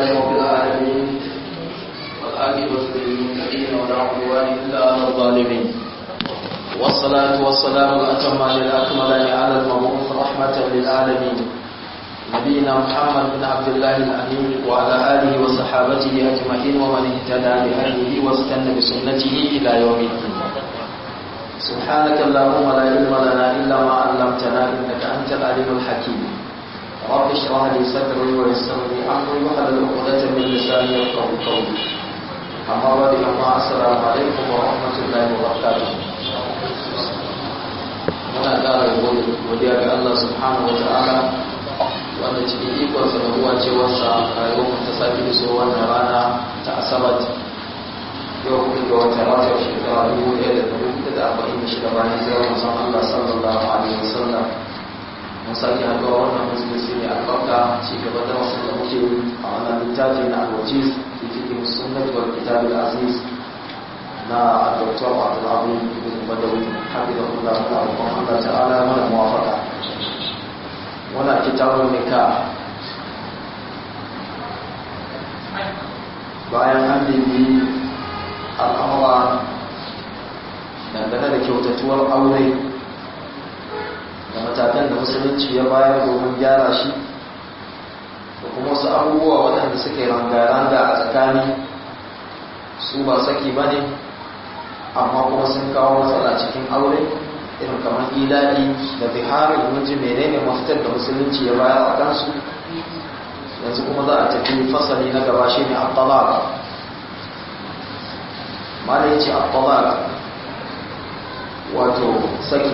لله رب العالمين والعاقبة للمتقين ولا عدوان إلا على الظالمين والصلاة والسلام الأتمان الأكملان على المبعوث رحمة للعالمين نبينا محمد بن عبد الله الأمين وعلى آله وصحابته أجمعين ومن اهتدى بهديه واستنى بسنته إلى يوم الدين سبحانك اللهم لا علم لنا إلا ما علمتنا إنك أنت العليم الحكيم رب اشرح لي صدري ويسر لي أمري واحلل عقدة من لساني يفقهوا قولي أما بعد أما السلام عليكم ورحمة الله وبركاته muna ƙara godiya ga Allah subhanahu wa ta'ala wanda cikin ikonsa da ruwa cewarsa rayuwar ta sake iso wannan rana ta asabat yau kuma ga wata wata shekara dubu ɗaya da dubu ɗaya da arba'in da shida bayan zirar musan Allah sallallahu alaihi wasallam mun sake haɗuwa wannan musulunci ne albarka ci gaba da wasu da muke a wannan littafi na alwajiz fi cikin sunnat wal kitab aziz na Dr. Abdul Abu Ibn Badawi hafizahullah ta'ala Allah ta'ala mana muwafaqa wana kitabun nikah bayan an bibi al'amura dangane da kyautatuwar aure da matakan da musulunci ya bayar domin gyara shi da kuma wasu abubuwa waɗanda suke ranga-ranga a tsakani su ba saki ba ne amma kuma sun kawo matsala cikin aure irin kamar ila'i da biharin miji menene mafitar da musulunci ya bayar a kansu yanzu kuma za a tafi fasali na gaba shi ne abdalaka mana ya ce abdalaka wato saki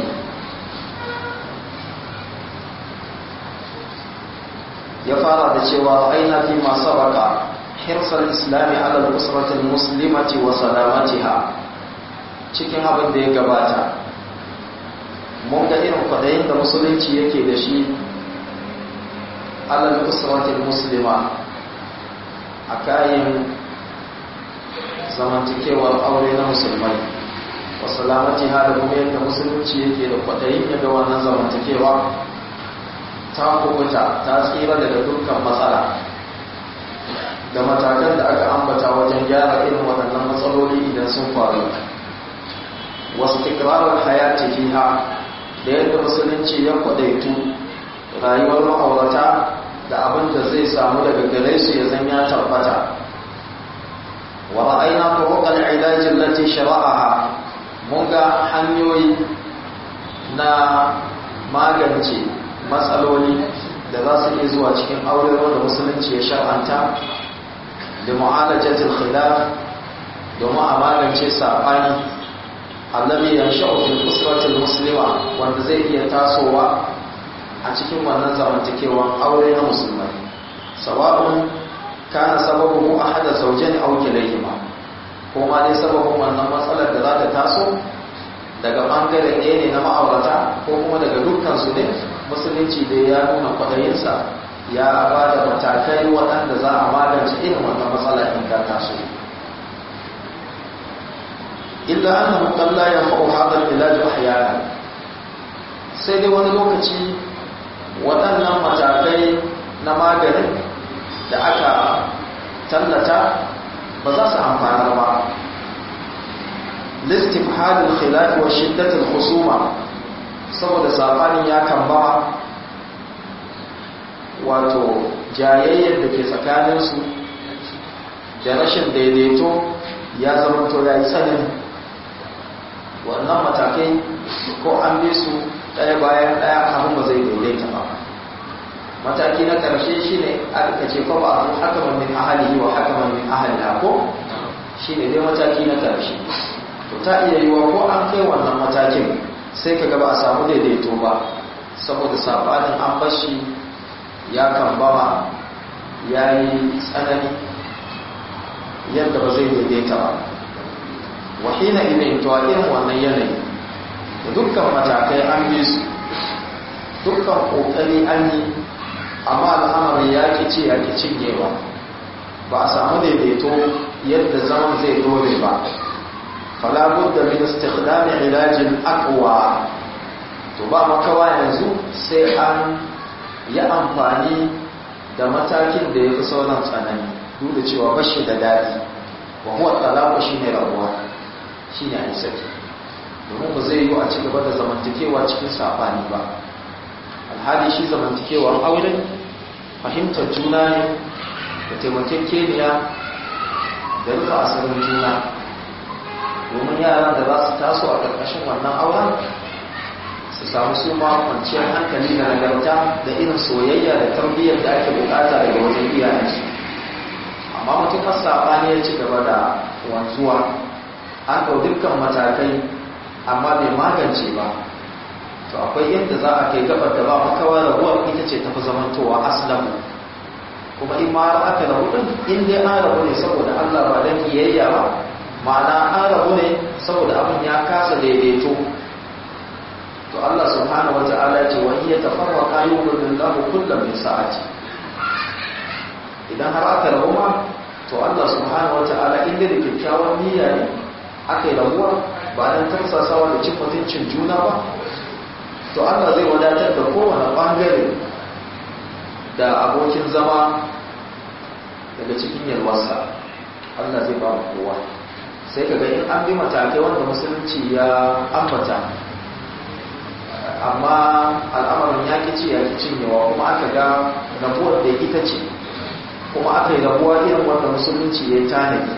ya fara da cewa aina fi masu baka hirsar islami ala usratul muslimati wa salamatiha cikin abin da ya gabata mun ga irin kwadayin da musulunci yake da shi alal usratul muslima a kayan zamantakewar aure na musulmai wa salamatiha da kuma yadda musulunci yake da kwadayin ya ga wannan zamantakewa ta kubuta ta tsira daga dukkan matsala da matakan da aka ambata wajen gyara irin waɗannan matsaloli idan sun faru wasu tikrarar hayati fiha da yadda musulunci ya kwadaitu rayuwar ma'aurata da abin da zai samu daga gare su ya zan ya tabbata wa ra'ayna turuqal ilaj allati shara'aha mun ga hanyoyi na magance matsaloli da za su iya zuwa cikin aure wanda musulunci ya shar'anta da mu'alajatul khilaf domin a magance sabani allazi yansha'u fil usrati muslima wanda zai iya tasowa a cikin wannan zamantakewan aure na musulmai sawa'un kana sababu ahada zawjayn aw kilayhima ko ma dai sababin wannan matsalar da za ta taso daga bangare ɗaya ne na ma'aurata ko kuma daga dukkan su ne musulunci da ya nuna kwaɗayinsa ya ba da matakai waɗanda za a magance irin wannan matsala in ka taso illa annahu qad la yanfa'u hadha al-ilaj ahyana sai dai wani lokaci waɗannan matakai na maganin da aka tallata ba za su amfanar ba listifhad al-khilaf wa shiddat al-khusuma saboda sabanin ya kamba wato jayayyar da ke tsakaninsu da rashin daidaito ya zama to ya yi tsanani wannan matakai ko an bi su ɗaya bayan ɗaya abin ba zai daidaita ba mataki na ƙarshe shi ne aka ce ko ba a hakaman min ahalihi wa hakaman min ahaliha ko shi ne dai mataki na ƙarshe to ta iya yiwa ko an kai wannan matakin sai ka gaba a samu daidaito ba saboda sabanin an bashi ya kambama ya yi tsanani yadda ba zai daidaita ba wahina ilin to a irin wannan yanayi da dukkan matakai an bi su dukkan kokari an yi amma al'amari ya ki ce ya ki cinyewa ba a samu daidaito yadda zaman zai dole ba fala budda min istikhdam ilajin aqwa to ba makawa yanzu sai an yi amfani da matakin da ya fi sauran tsanani duk da cewa bashi da daɗi wa huwa talaku shine rabuwa shine a saki domin ba zai yi a ci gaba da zamantakewa cikin safani ba alhali shi zamantakewar aure fahimtar juna ne da taimakekeniya da rufe asirin juna domin yaran da za su taso a ƙarƙashin wannan auren su samu su ma kwanciyar hankali da nagarta da irin soyayya da tarbiyyar da ake bukata daga wajen iyayensu amma matuƙar saɓani ya ci gaba da wanzuwa an ɗau dukkan matakai amma bai magance ba to akwai yadda za a kai gabar da ba makawa rabuwar ita ce tafi zamantowa aslamu kuma in ma aka rabu din in dai an rabu ne saboda Allah ba dan kiyayya ba ma'ana an rabu ne saboda abin ya kasa daidaito to Allah subhanahu wata'ala ya ce wa iya tafarraqa yughni Allahu kullam min sa'ati idan har aka rabu ma to Allah subhanahu wata'ala inda da kyakkyawan niyya ne aka yi rabuwa ba dan tarsasawa da cin mutuncin juna ba to Allah zai wadatar da kowane bangare da abokin zama daga cikin yalwarsa Allah zai ba mu kowa sai ka ga in an bi matakai wanda musulunci ya ambata amma al'amarin ya ci ya ki cinyewa kuma aka ga rabuwar da ita ce kuma aka yi rabuwa irin wanda musulunci ya tanadi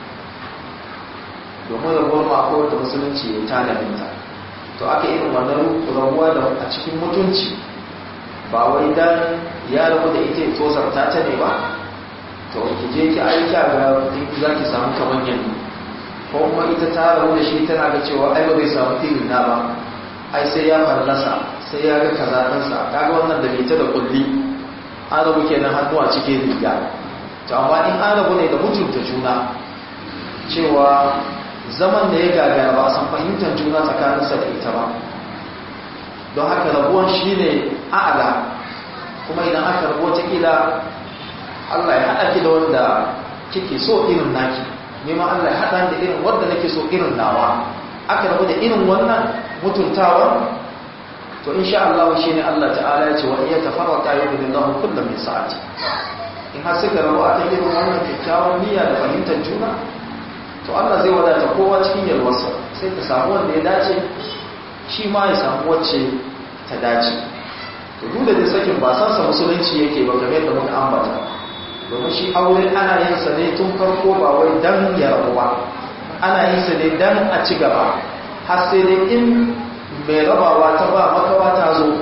domin rabuwar mako da musulunci ya tanadinta to aka irin wannan rabuwa da a cikin mutunci ba wai dan ya rabu da ita ya tozarta ta ne ba to ki je ki aiki a ga za ki samu kamar yanzu ko kuma ita ta rabu da shi tana ga cewa ai ba zai samu irin na ba ai sai ya fallasa sai ya ga kaza ɗansa kaga wannan da bita da kulli an rabu kenan hannu a cikin riga to amma in an rabu ne da mutunta juna cewa zaman da ya gagara ba a san fahimtar juna tsakaninsa da ita ba don haka rabuwan shi ne a'ala kuma idan aka rabu watakila Allah ya haɗa ki da wanda kike so irin naki neman Allah ya haɗa da irin wanda nake so irin nawa aka rabu da irin wannan mutuntawa to insha Allah shi ne Allah ta'ala ya ce wa iya tafarraka yau da Allah kullum min sa'ati in har suka rabu a irin wannan kyakkyawan niyya da fahimtar juna to Allah zai wadata kowa cikin yalwarsa sai ta samu wanda ya dace shi ma ya samu wacce ta dace to duk da sakin ba san sa musulunci yake ba game da muka ambata domin shi aure ana yin sa ne tun farko ba wai dan ya rabu ba ana yin sa ne dan a ci gaba har sai dai in mai rabawa ta ba makawa ta zo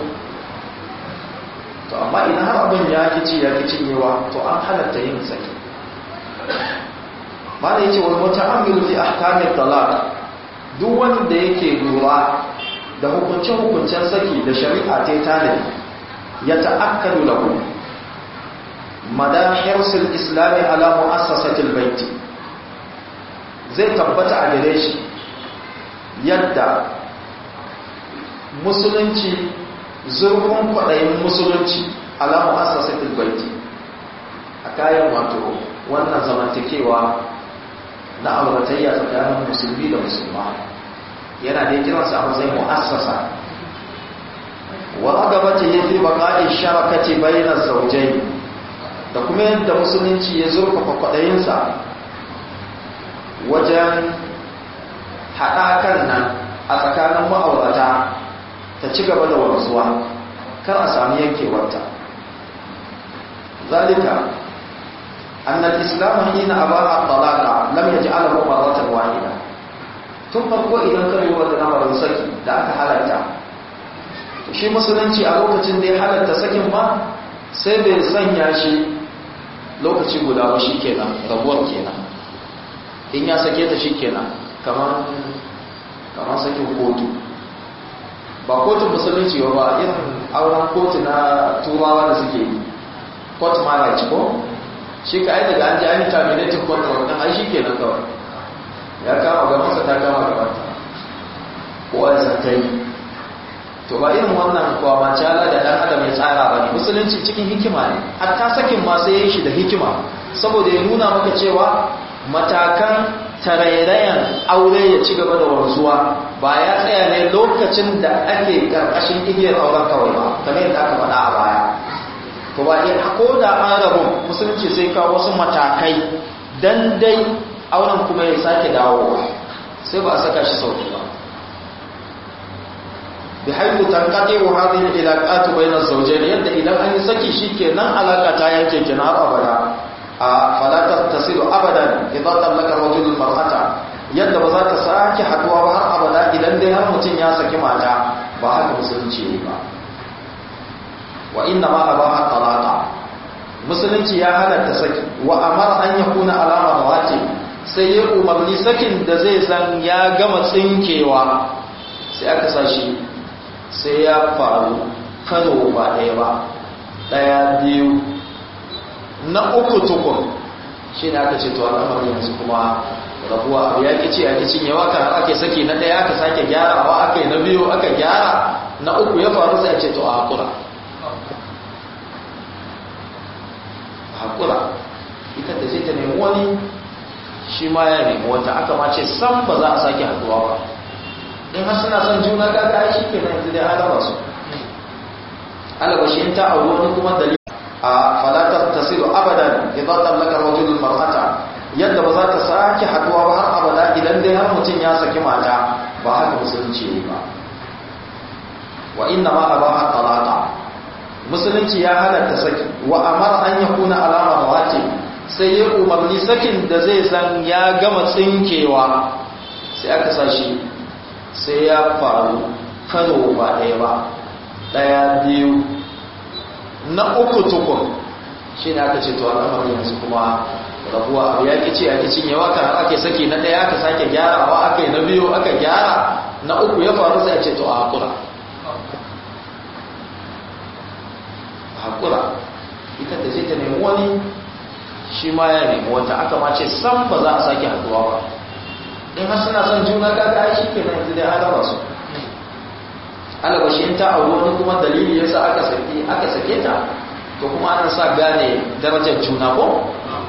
to amma idan har abin ya kici ya kici cinyewa to an halatta yin saki mana yace wal muta'ammilu fi ahkami talaq duk wanda yake lura da hukuncin hukuncen saki da shari'a ta tanadi ya ta'akkadu lahu madahirsul islami ala mu'assasatil bait zai tabbata a gare shi yadda musulunci zurfin kwaɗayin musulunci ala mu'assasatil bait a kayan wato wannan zamantakewa na auratayya tsakanin musulmi da musulma yana da kiransa a matsayin mu'assasa wa agabata yafi baqa'i sharakati bayna zawjayn da kuma yadda musulunci ya zurfafa kwaɗayinsa wajen haɗakan nan a tsakanin ma'aurata ta ci gaba da wanzuwa kar a sami yankewarta zalika أن الإسلام حين أباح الطلاق لم يجعله مرة واحدة tun farko idan ka lura da lamarin saki da aka halatta shi musulunci a lokacin da ya halatta sakin ma sai bai sanya shi lokaci guda ba shi kenan rabuwar kenan in ya sake ta shi kenan kamar sakin kotu ba kotun musulunci ba irin auren kotu na turawa da suke yi court marriage ko shi ka ai daga an ji an yi terminating contract ɗin ai shi ke nan kawai ya kama gabansa ta kama gabanta kowa ya san kai to ba irin wannan kwama cala da ɗan adam ya tsara ba ne musulunci cikin hikima ne hatta sakin ma sai ya yi shi da hikima saboda ya nuna maka cewa matakan tarairayan aure ya ci gaba da wanzuwa ba ya tsaya ne lokacin da ake karkashin igiyar auren kawai ba kamar yadda aka faɗa a baya to ba ko da an rabu musulunci sai kawo wasu matakai dan dai auren kuma ya sake dawowa sai ba a saka shi sauki ba bi haifu tankade wa hadhihi ilaqatu bayna zawjayn yadda idan an yi saki shikenan alaka ta yanke kina har abada a fala tasilu abadan idan talaka rajulul mar'ata yadda ba za ta sake haduwa ba har abada idan dai har mutum ya saki mata ba haka musulunci ne ba wa inna ma abaha talaqa musulunci ya halatta saki wa amara an yakuna alama rawati sai ya umarni sakin da zai san ya gama tsinkewa sai aka sashi sai ya faru kano ba ɗaya ba ɗaya biyu na uku tukun shi ne aka ce to al'amarin yanzu kuma rabuwa abu ya ƙici a ƙicin yawa kan ake saki na ɗaya aka sake gyarawa aka yi na biyu aka gyara na uku ya faru sai a ce to a haƙura haƙura ita da zai ta nemi wani shi ma ya nemi wata aka ma ce san ba za a sake haɗuwa ba in har suna son juna kaga ai shi ke nan yanzu dai an raba su alaba shi in ta auri wani kuma dalili a falatar tasiru abadan idan tallaka rajulul mar'ata yadda ba za ta sake haɗuwa ba har abada idan dai har mutum ya saki mata ba haka musulunci ne ba wa inna ma abaha talaqa musulunci ya halatta saki wa amara an yakuna alama rawatib sai ya umarni sakin da zai san ya gama tsinkewa sai aka sashi sai ya faru kano ba ɗaya ba ɗaya biyu na uku tukun shi ne aka ce to al'amari yanzu kuma rabuwa abu ya ƙi ce a ƙicin yawa kan ake saki na ɗaya aka sake gyarawa aka yi na biyu aka gyara na uku ya faru sai a ce to a haƙura haƙura ita da ce ta nemi wani shi ma ya nemi wata aka ma ce san ba za a sake haɗuwa ba in har suna son juna kaga ai shike nan yanzu dai an raba su alaba shi in ta auri wani kuma dalili yasa aka sake aka sake ta to kuma ana sa gane darajar juna ko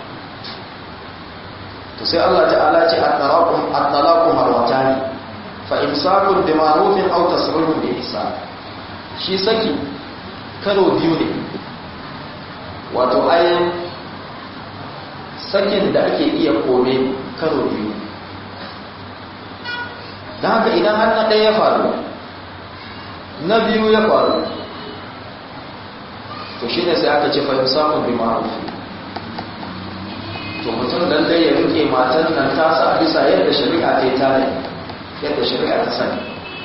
to sai Allah ta'ala ce at-talaqu at-talaqu marwatani fa imsakun bi ma'rufin aw tasrihun bi ihsan shi saki karo biyu ne wato ayin sakin da ake iya kome karo biyu don haka idan har na ɗaya ya faru na biyu ya faru to shi ne sai aka ce fahim samun bi ma'arufi to mutum lallai ya rike matan nan tasa a bisa yadda shari'a ta yi tare yadda shari'a ta sani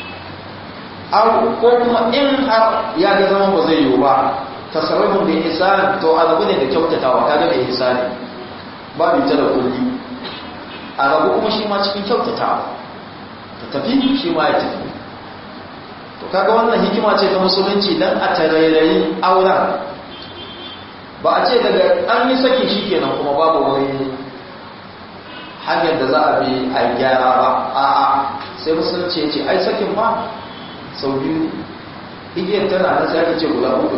ko kuma in har ya ga zama ba zai yiwu ba tasarrufin da isa to azabu ne da kyautatawa kaga da isa ne babu ita da kulli a rabu kuma shi ma cikin kyautatawa ta tafi shi ma ya tafi to kaga wannan hikima ce ta musulunci dan a tarairayi auren ba a ce daga an yi saki shi kenan kuma babu wani hanyar da za a bi a gyara ba a'a sai musulunci ya ce ai sakin ma sau biyu igiyar tana na sai aka ce guda uku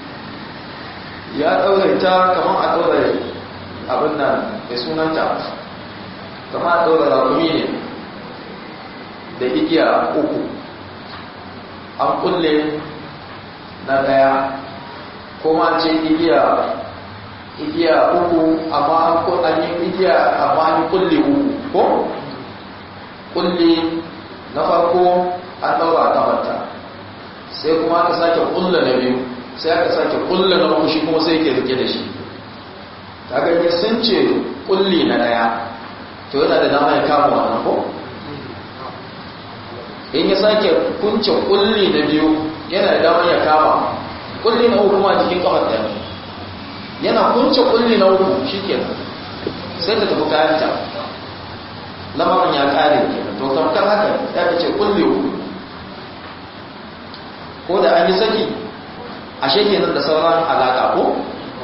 ya ɗaure ta kamar a ɗaure abin nan mai sunanta kamar a ɗaure rakumi ne da igiya uku an kulle na daya kuma ce igiya igiya uku amma an yi igiya amma an kulle uku ko kulle na farko an daura kamanta sai kuma aka sake kulle na biyu sai aka sake kulle na uku shi kuma sai ke rike da shi kaga sun ce kulle na daya to yana da dama ya kama wannan ko in ya sake kunce kulli na biyu yana da damar ya kama kulli na uku kuma jikin kafar da yana kunce kulli na uku shi kenan sai ta tafi kayanta lamarin ya kare kenan to tamkar haka ya ce kulli uku ko da an yi saki ashe kenan da sauran alaka ko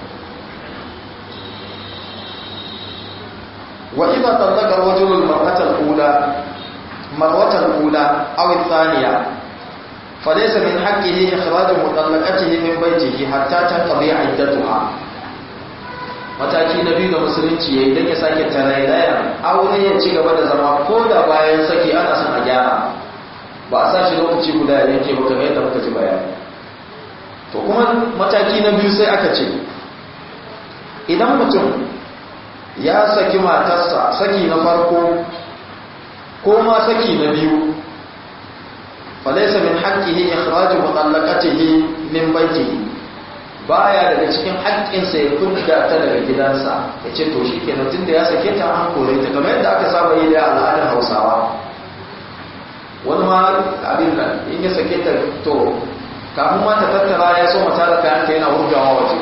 wa idza talaqa rajulu al-mar'ata al-ula مرة الأولى أو الثانية فليس من حقه إخراج مطلقته من بيته حتى تنقضي عدتها mataki na biyu da musulunci ya yi don ya sake tarairaya aure ya ci gaba da zama ko da bayan saki ana son a gyara ba a sashi lokaci guda ya yanke ba kamar yadda muka ji bayani to kuma mataki na biyu sai aka ce idan mutum ya saki matarsa saki na farko ko ma saki na biyu falaisa min haqqihi ikhraju mutallaqatihi min baytihi baya daga cikin haƙƙinsa ya kudda ta daga gidansa ya ce to shikenan tunda ya sake ta an kore ta kamar yadda aka saba yi da al'adar Hausawa wani ma abin nan in ya sake ta to kafin ma ta tattara ya so mata da kayan ta yana hurgawa waje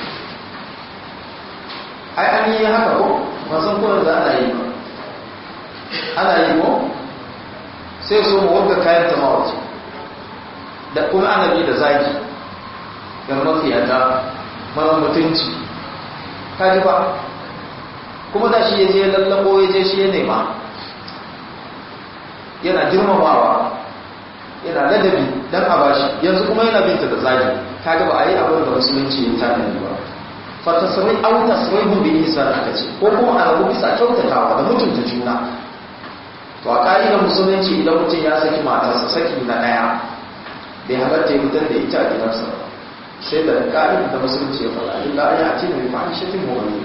ai an yi haka ko ban san ko yanzu ana yi ba ana yi ko sai so mu wurga kayan ta ma waje da kuma ana bi da zaki yan mafiyata mara mutunci kaji ba kuma da shi ya je lallabo ya je shi ya nema yana girmamawa yana ladabi don a bashi yanzu kuma yana binta da zagi kaga ba a yi abin da musulunci ya tanadi ba fatasrai au tasraihu bi ihsan aka ce ko kuma a rabu bisa kyautatawa da mutunta juna to a ka'idar musulunci idan mutum ya saki matarsa saki na daya bai halatta ya fitar da ita a gidansa ba sai da ka'idar da musulunci ya faɗa illa an yi ati da bi fahishatin mu'minin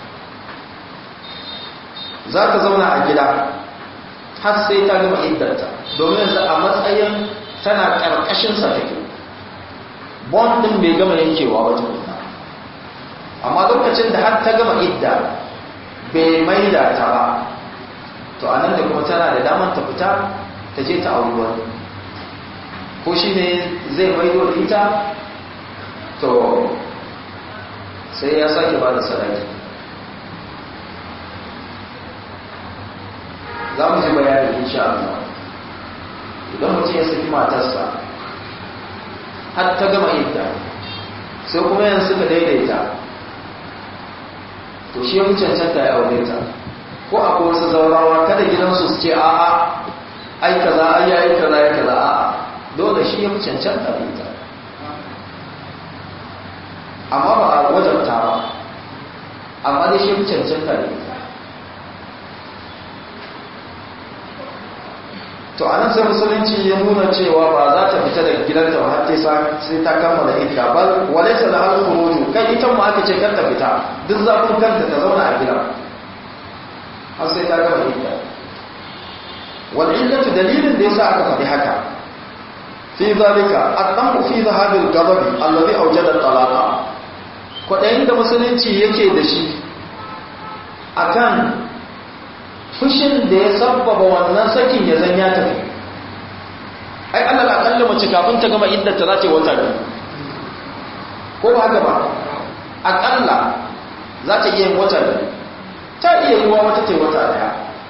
za ka zauna a gida har sai ta gama iddarta domin yanzu a matsayin tana ƙarƙashinsa take bond ɗin bai gama yankewa wajen ita amma lokacin da har ta gama idda bai maida ta ba to a nan da kuma tana da damar ta fita ta je ta auri wani ko shi ne zai maido da ita to sai ya sake ba da sadaki za mu ji bayani insha Allah idan mutum ya saki matarsa har ta gama idda sai kuma yanzu suka daidaita to shi ya fi cancanta ya aure ta ko akwai wasu zaurawa kada gidansu su ce a'a ai kaza ai yayi kaza ya kaza a'a dole shi ya fi cancanta da ita amma ba a wajabta ba amma dai shi ya fi cancanta da ita to anan sai musulunci ya nuna cewa ba za ta fita daga gidanta ba har sai ta kammala idda bal walaysa la hal khuruju kai ita mu aka ce kar ta fita duk zafin kanta ta zauna a gida har sai ta gama idda wal illatu dalilin da yasa aka faɗi haka fi zalika adamu fi zahabil ghadabi alladhi awjada talaqa kwadayin da musulunci yake da shi akan fushin da ya sabbaba wannan sakin ya zan ya tafi ai Allah la kalla mace kafin ta gama iddar ta zace wata biyu ko ba haka ba akalla za ta iya yin wata biyu ta iya yi wa wata ce wata daya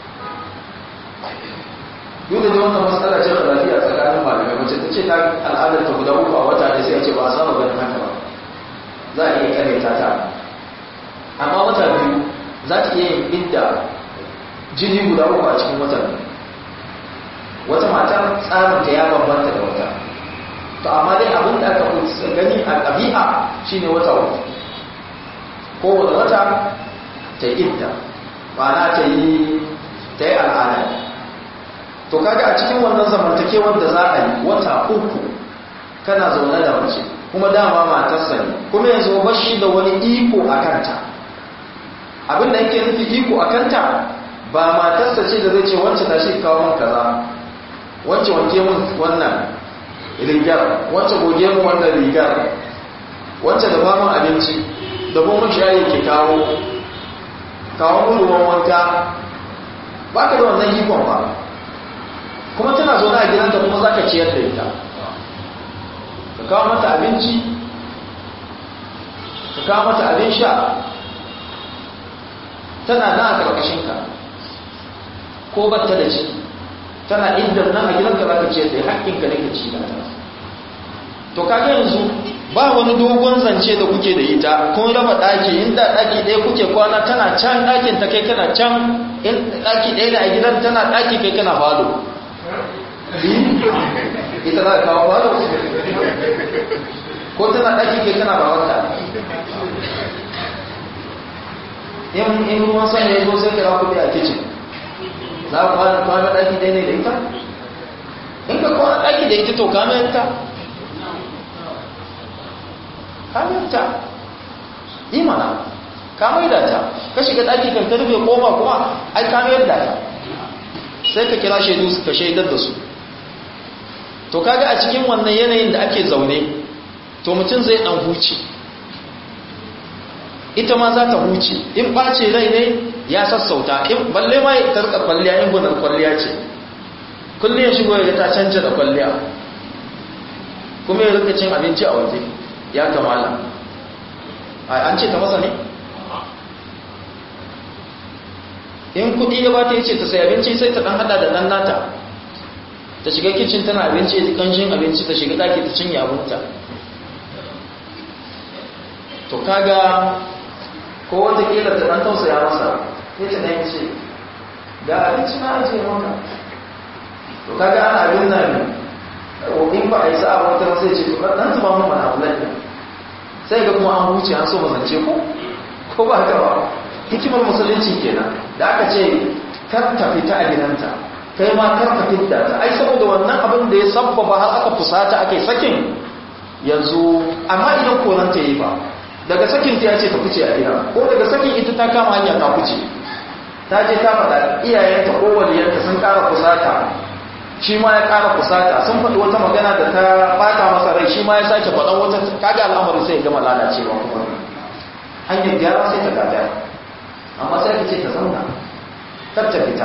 duk da wannan matsala ce da lafiya tsakanin malamai mace ta ce ta al'adar ta guda uku a wata ne sai a ce ba a saba ganin haka ba za a iya kare ta ta amma wata biyu za ta iya yin idda jini guda uku a cikin watan wata mata tsarin ta ya bambanta da wata to amma dai abin da aka gani a ɗabi'a shine wata uku kowane wata ta yi idda ma'ana ta yi ta yi al'ada to kaga a cikin wannan zamantakewar da za a yi wata uku kana zaune da mace kuma dama matarsa ne kuma yanzu bashi da wani iko a kanta abin da yake nufi iko a kanta ba matarsa ce da zai ce wancan tashi kawo man kaza wancan wanke mun wannan rigar wancan goge mun wannan rigar wancan da faman abinci da kuma shayi ke kawo kawo mun ruwan wanka ba ka da wannan ikon ba kuma tana zaune a gidanta kuma za ka ciyar da ita ka kawo mata abinci ka kawo mata abin sha tana nan a ƙarƙashinka ko batta da ciki tana inda nan a gidanka za ka ce da haƙƙinka ne ka ci da ta to kaga yanzu ba wani dogon zance da kuke da ita kun raba ɗaki inda ɗaki ɗaya kuke kwana tana can ɗakin ta kai kana can in ɗaki ɗaya da a gidan tana ɗaki kai kana falo ita za ka kawo falo ko tana ɗaki kai kana bawarta in ruwan sama ya zo sai ka rafu a kicin za ku kwana ɗaki ɗaya ne da ita? in ka kwana ɗaki da ita to kama yanta kamiyarta imana ka maida ta ka shiga ɗaki kan ka rufe koma kuma ai kamiyar da ta sai ka kira shaidu ka shaidar da su to kaga a cikin wannan yanayin da ake zaune to mutum zai ɗan huce ita ma za ta huce in ɓace rai ne ya sassauta in balle ma ya tarka kwalliya in gunar kwalliya ce kullum ya shigo ya ta canja da kwalliya kuma ya rika cin abinci a waje ya kamala an ce ta masa ne in kudi ya bata ya ce ta sai abinci sai ta dan hada da dan nata ta shiga kicin tana abinci ya kanshin abinci ta shiga daki ta cinye abinta to kaga ko wata kila ta dan tausaya masa sai ta dan ce ga abinci na ajiye maka to kaga ana abin nan in ba a yi sa'a wata sai ce to dan zuba mun mana abulan sai ga kuma an huce an so mazance ko ko ba haka ba hikimar musulunci kenan da aka ce kar ta fita a gidanta kai ma kar ka fita ta ai saboda wannan abin da ya sabbaba har aka fusata aka yi sakin yanzu amma idan koran ta yi ba daga sakin ta ya ce ta fice a gida ko daga sakin ita ta kama hanya ta fice ta je ta faɗa iyayenta ko waliyanta sun ƙara fusata shi ma ya ƙara kusata sun faɗi wata magana da ta ɓata masa rai shi ma ya sake faɗan wata kaga al'amari sai ya gama lalacewa kuma hanyar gyara sai ta gada amma sai ka ce ta zauna kar ta fita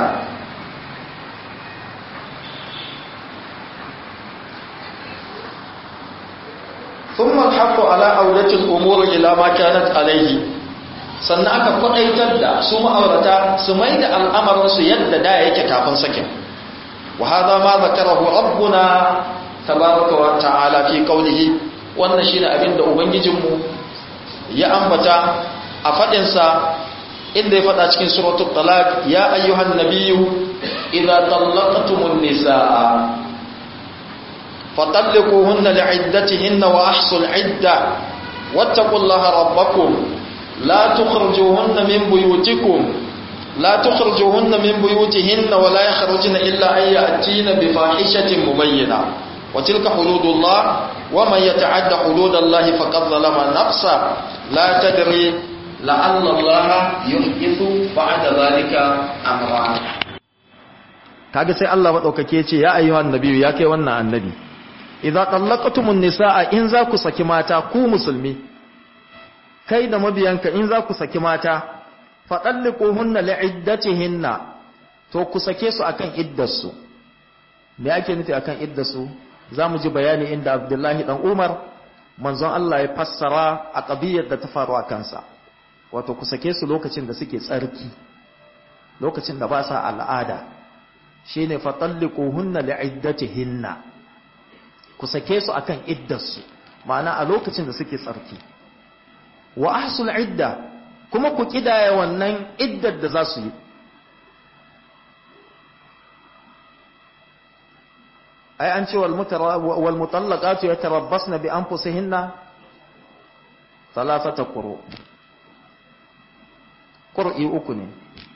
ثم الحق على أولة الأمور إلى ما كانت عليه sannan aka kwaɗaitar da su ma'aurata su mai da al'amarinsu yadda da yake kafin sakin وهذا ما ذكره ربنا تبارك وتعالى في قوله wannan shine abin da ubangijinmu ya ambata a fadin sa inda ya fada cikin suratul talaq ya ayyuhan nabiyyu idza talaqtumun nisaa fatalliquhunna li'iddatihinna wa ahsul 'idda wattaqullaha rabbakum la tukhrijuhunna min buyutikum لا تخرجوهن من بيوتهن ولا يخرجن إلا أن يأتين بفاحشة مبينة وتلك حدود الله ومن يتعد حدود الله فقد ظلم نفسه لا تدري لعل الله يحدث بعد ذلك أمرا kaga sai Allah madaukake ce ya ayyuhan nabiyyu ya kai wannan annabi idza tallaqtumun nisaa in za ku saki mata ku musulmi kai da mabiyanka in za ku saki mata faɗallikuhunna li'iddatihinna to ku sake su akan iddarsu me ake nufi akan iddarsu zamu ji bayani inda Abdullahi dan Umar manzon Allah ya fassara a ƙabiyar da ta faru a kansa wato ku sake su lokacin da suke tsarki lokacin da ba sa al'ada shine faɗallikuhunna li'iddatihinna ku sake su akan iddarsu ma'ana a lokacin da suke tsarki wa ahsul idda kuma ku kidaya wannan iddar da za su yi ai an ce wal mutallaqatu yatarabbasna bi anfusihinna thalathata quru qur'i uku ne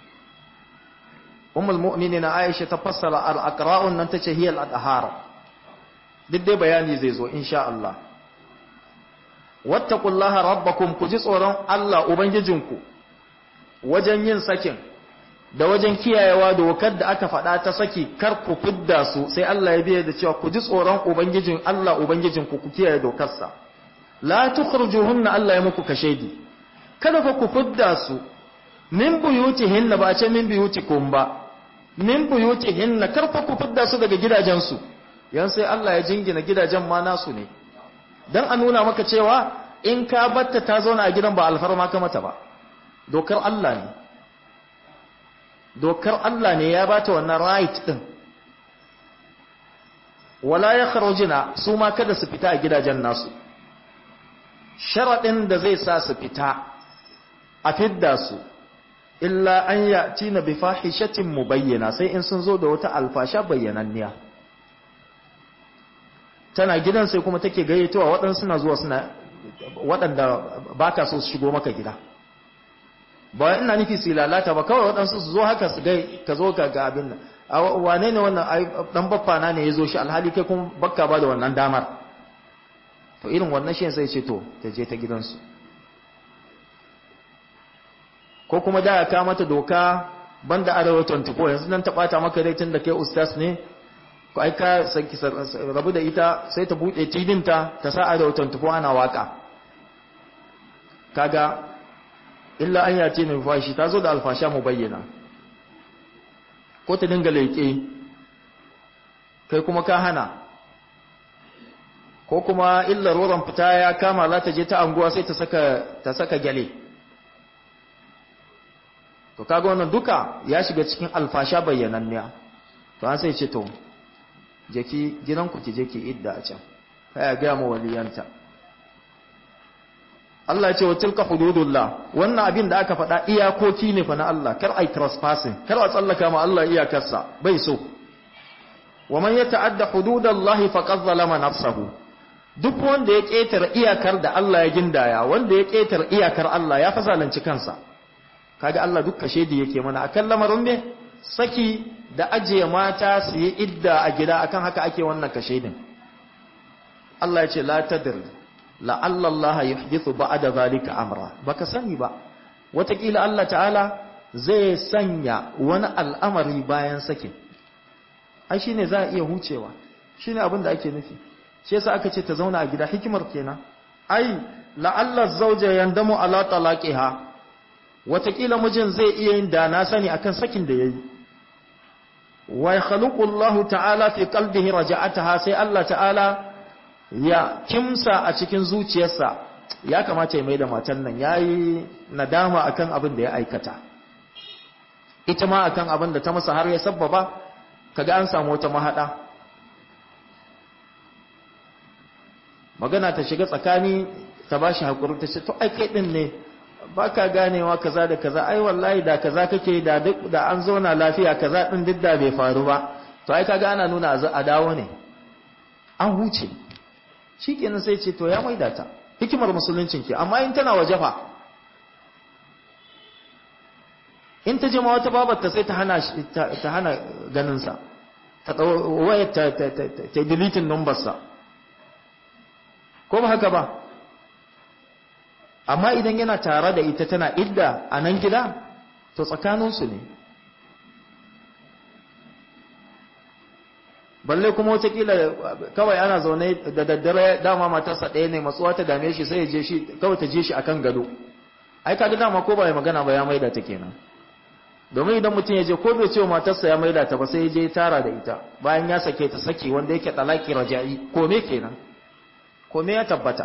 ummul mu'minin aisha ta fassara al aqra'un nan tace hiya al adhar duk dai bayani zai zo insha Allah wattaqullaha rabbakum ku ji tsoron Allah ubangijinku wajen yin sakin da wajen kiyayewa dokar da aka faɗa ta saki kar ku fidda su sai Allah ya biya da cewa ku ji tsoron ubangijin Allah ubangijinku ku kiyaye dokarsa la tukhrijuhunna Allah ya muku kashedi kada fa ku fidda su min buyutihinna ba a ce min buyutikum ba min buyutihinna kar fa ku fidda su daga gidajensu yan sai Allah ya jingina gidajen ma nasu ne don a nuna maka cewa in ka batta ta zauna a gidan ba alfarma ka mata ba dokar Allah ne dokar Allah ne ya bata wannan right din wala ya kharujina su ma kada su fita a gidajen nasu sharaɗin da zai sa su fita a fidda su illa an ya'ti na bi fahishatin mubayyana sai in sun zo da wata alfasha bayyananniya tana gidan sai kuma take gayyatowa waɗansu suna zuwa suna waɗanda ba ka so su shigo maka gida ba ina nufi su lalata ba kawai waɗansu su zo haka su gai ka zo ga abin nan wane ne wannan ɗan baffa na ne ya zo shi alhali kai kuma bakka ba da wannan damar to irin wannan shi sai ce to ta je ta gidansu ko kuma da ya ka mata doka banda arewa 24 yanzu nan ta bata maka dai tun da kai ustaz ne ko ai ka sanki rabu da ita sai ta bude tidinta ta sa arewa 24 ana waka kaga illa an yace ne fashi ta zo da alfasha mu bayyana ko ta dinga leƙe kai kuma ka hana ko kuma illar wurin fita ya kama za ta je ta anguwa sai ta saka ta saka gyale to kaga wannan duka ya shiga cikin alfasha bayyananniya to an sai ce to je ki gidanku ki je ki idda a can kai ya ga mu waliyanta Allah ya ce wa tilka hududullah wannan abin da aka faɗa iyakoki ne fa na Allah kar ai trespassing kar a tsallaka ma Allah iyakarsa bai so wa man yata'adda hududallahi faqad zalama nafsahu duk wanda ya ketare iyakar da Allah ya gindaya wanda ya ketare iyakar Allah ya fasalanci kansa kaga Allah duk kashe da yake mana akan lamarin ne saki da ajiye mata su yi idda a gida akan haka ake wannan kashe din Allah ya ce la tadri la'alla Allah yuhdithu ba'da zalika amra baka sani ba watakila Allah ta'ala zai sanya wani al'amari bayan sakin ai shine za a iya hucewa shine abin da ake nufi shi yasa aka ce ta zauna a gida hikimar kenan ai la'alla zawja yandamu ala talaqiha watakila mijin zai iya yin da na sani akan sakin da yayi wa yakhluqu Allah ta'ala fi qalbihi raja'ataha sai Allah ta'ala ya kimsa a cikin zuciyarsa ya kamata ya mai da matan nan ya yi nadama akan abin da ya aikata ita ma akan abin da ta masa har ya sabbaba kaga an samu wata mahada magana ta shiga tsakani ta ba shi haƙuri ta ce to ai kai ɗin ne ba ka ganewa kaza da kaza ai wallahi da kaza kake da duk da an zauna lafiya kaza ɗin duk da bai faru ba to ai kaga ana nuna a dawo ne an huce shi kenan sai ce to ya maida ta hikimar musuluncin ke amma in tana waje fa in ta jima wata babarta sai ta hana ta hana ganinsa ta wayar ta ta ta ta deleting numbersa ko ba haka ba amma idan yana tare da ita tana idda a nan gida to tsakaninsu ne balle kuma watakila kawai ana zaune da daddare dama matarsa ɗaya ne matsuwa ta dame shi sai ya je shi kawai ta je shi akan gado ai kaga dama ko ba ya magana ba ya maida ta kenan domin idan mutum ya je ko bai ce wa matarsa ya maida ta ba sai ya je tara da ita bayan ya sake ta saki wanda yake talaki raja'i ko me kenan ko me ya tabbata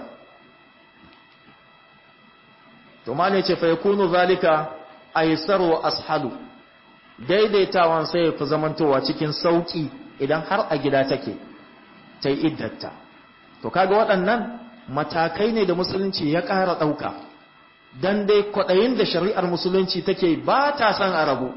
to ma ne ce fa yakunu zalika aysaru ashalu daidaitawan sai ya fi zamantowa cikin sauki idan har a gida take ta yi iddatta to kaga waɗannan matakai ne da musulunci ya ƙara ɗauka don dai kwaɗayin da shari'ar musulunci take ba ta san arabu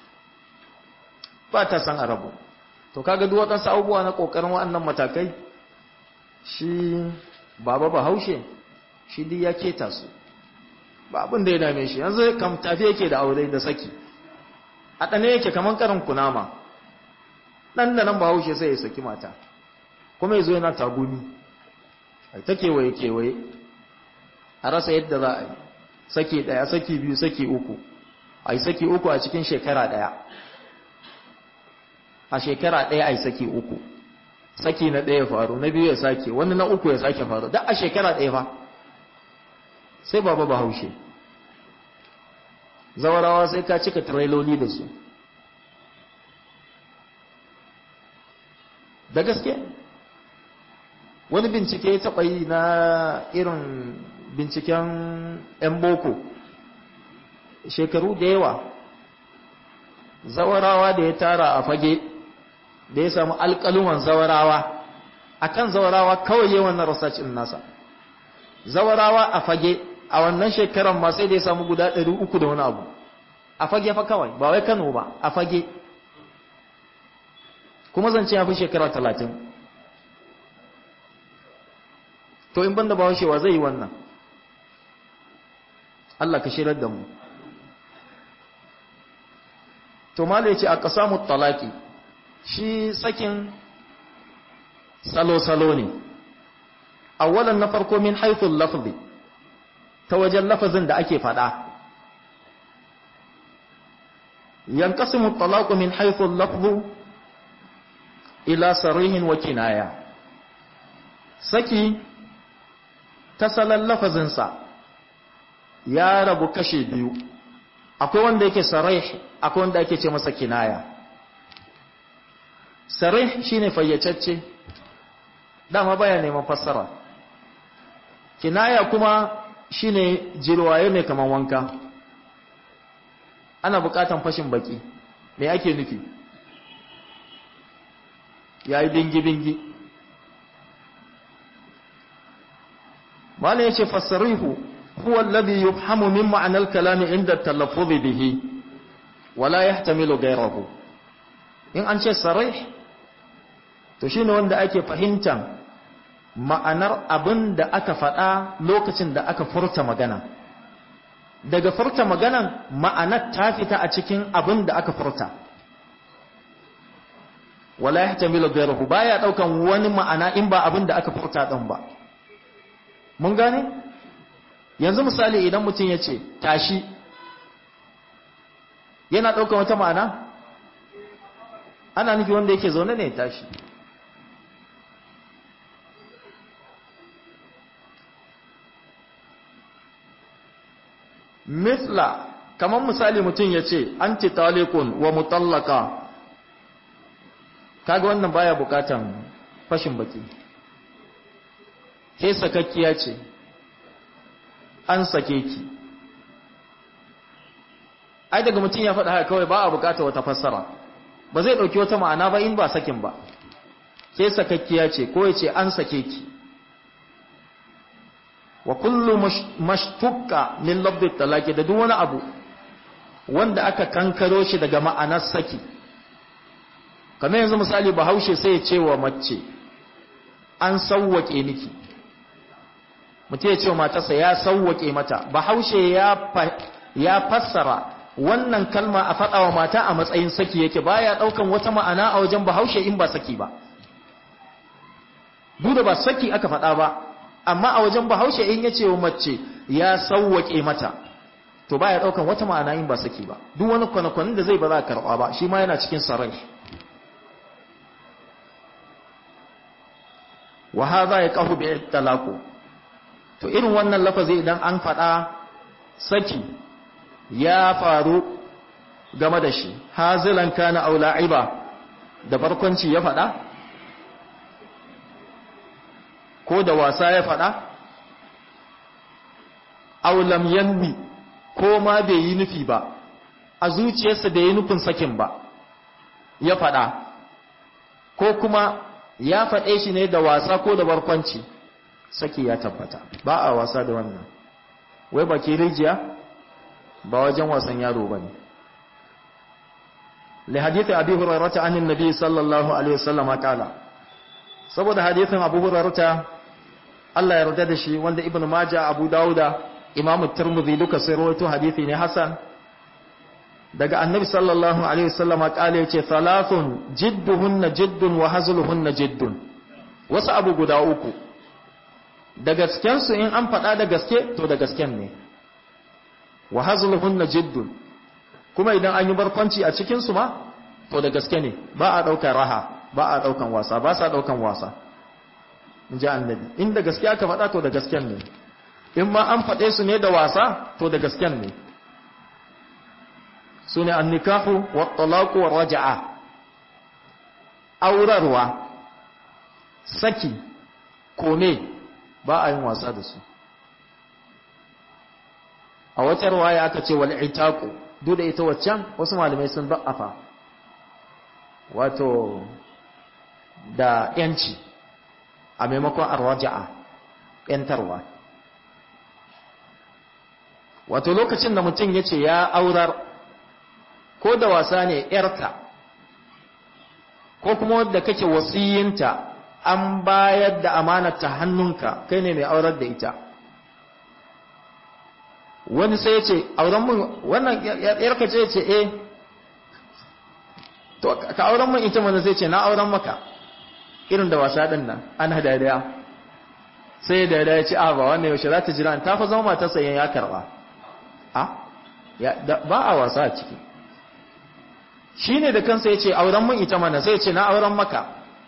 ba ta san arabu to kaga duk waɗansu abubuwa na ƙoƙarin waɗannan matakai shi baba bahaushe shi duk ya keta su ba abin da ya dame shi yanzu kam tafi yake da aure da saki a ɗane yake kamar karin kunama ɗan da nan ba haushe sai ya saki mata kuma ya zo yana tagumi a ta kewaye kewaye a rasa yadda za a yi saki ɗaya saki biyu saki uku a yi saki uku a cikin shekara ɗaya a shekara ɗaya a yi saki uku saki na ɗaya faru na biyu ya sake wani na uku ya sake faru duk a shekara ɗaya fa sai baba ba haushe zawarawa sai ka cika trailoli da su da gaske wani bincike ya taɓa yi na irin binciken 'yan boko shekaru da yawa zawarawa da ya tara a fage da ya samu alƙaluman zawarawa akan zawarawa kawai yawan na rasashin nasa zawarawa a fage a wannan shekaran ma sai da ya samu guda ɗari uku da wani abu a fage fa kawai ba wai kano ba a fage kuma zance ya fi shekara talatin to in banda ba washewa zai yi wannan Allah ka shirar da mu to mala yace a qasamu talaki shi sakin salo salo ne awwalan na farko min haythul lafzi ta wajen lafazin da ake fada yanqasimu talaqu min haythul lafzu ila sarihin wa kinaya saki ta salon lafazinsa ya rabu kashe biyu akwai wanda yake sarih akwai wanda ake ce masa kinaya sarih shine fayyacacce dama baya neman fassara kinaya kuma shine jirwaye ne kaman wanka ana bukatan fashin baki me ake nufi yayi bingi bingi mala yace fassarihu huwa alladhi yufhamu min ma'na al-kalam 'inda at-talaffuz bihi wala yahtamilu ghayrahu in an ce sarih to shine wanda ake fahimtan ma'anar abin da aka faɗa lokacin da aka furta magana daga furta maganan ma'anar ta fita a cikin abin da aka furta wala yahtamilu ghayrahu baya daukan wani ma'ana in ba abin da aka furta din ba mun gane yanzu misali idan mutum ya ce tashi yana daukan wata ma'ana ana nufi wanda yake zaune ne tashi misla kamar misali mutum ya ce anti talikun wa mutallaka kaga wannan baya bukatan fashin baki ke sakakkiya ce an sake ki ai daga mutum ya faɗa haka kawai ba a bukata wata fassara ba zai ɗauki wata ma'ana ba in ba sakin ba ke sakakkiya ce ko ya ce an sake ki wa kullu mashtukka min labdi talaki da duk wani abu wanda aka kankaro shi daga ma'anar saki kamar yanzu misali bahaushe sai ya ce wa mace an sauwake miki mutum ya ce wa matarsa ya sauwake mata bahaushe ya ya fassara wannan kalma a faɗa wa mata a matsayin saki yake baya ɗaukan wata ma'ana a wajen bahaushe in ba saki ba duk da ba saki aka faɗa ba amma a wajen bahaushe in ya ce wa mace ya sauwaƙe mata to ba ya ɗaukan wata ma'ana in ba saki ba duk wani kwanakwanin da zai ba za a karɓa ba shi ma yana cikin sarai wa haza ya qahu bi talaqu to irin wannan lafazi idan an faɗa saki ya faru game da shi hazilan kana aw la'iba da barkwanci ya faɗa ko da wasa ya faɗa aw lam yanwi ko ma bai yi nufi ba a zuciyarsa bai yi nufin sakin ba ya faɗa ko kuma ya faɗe shi ne da wasa ko da barkwanci saki ya tabbata ba a wasa da wannan wai baki rijiya ba wajen wasan yaro ba ne li hadithi abi hurairata anin nabi sallallahu alaihi wasallam kala saboda hadithin abu hurairata Allah ya yarda da shi wanda ibnu majah abu dauda imamu tirmidhi duka sai rawaito hadithi ne hasan daga annabi sallallahu alaihi wasallam kala yace thalathun jidduhunna jiddun wa hazluhunna jiddun wasu abu guda uku da gasken su in an faɗa da gaske to da gasken ne wa hazluhunna jiddun kuma idan an yi barkwanci a cikin su ma to da gaske ne ba a daukar raha ba a daukan wasa ba sa daukan wasa inji annabi in da gaske aka faɗa to da gasken ne in ma an faɗe su ne da wasa to da gasken ne su ne annikahu wa talaku wa raja'a aurarwa saki kome ba a yin wasa da su a wata ruwaya aka ce wal itaku duk da ita waccan wasu malamai sun da'afa wato da yanci a maimakon arwaja'a yantarwa wato lokacin da mutum ya ce ya aurar ko da wasa ne ‘yarka ko kuma wadda kake wasiyinta an bayar da amanata hannunka kai ne mai aurar da ita wani sai ya ce auren mun wannan ‘yarka ce ce eh to ka auren mun ita mana sai ce na auren maka irin da wasa ɗin nan ana dariya sai da ya ce a ba wannan yaushe za ta jira ta fa zama matarsa yan ya karba a ba a wasa a ciki shi ne da kansa ya ce auren mun ita mana sai ce na auren maka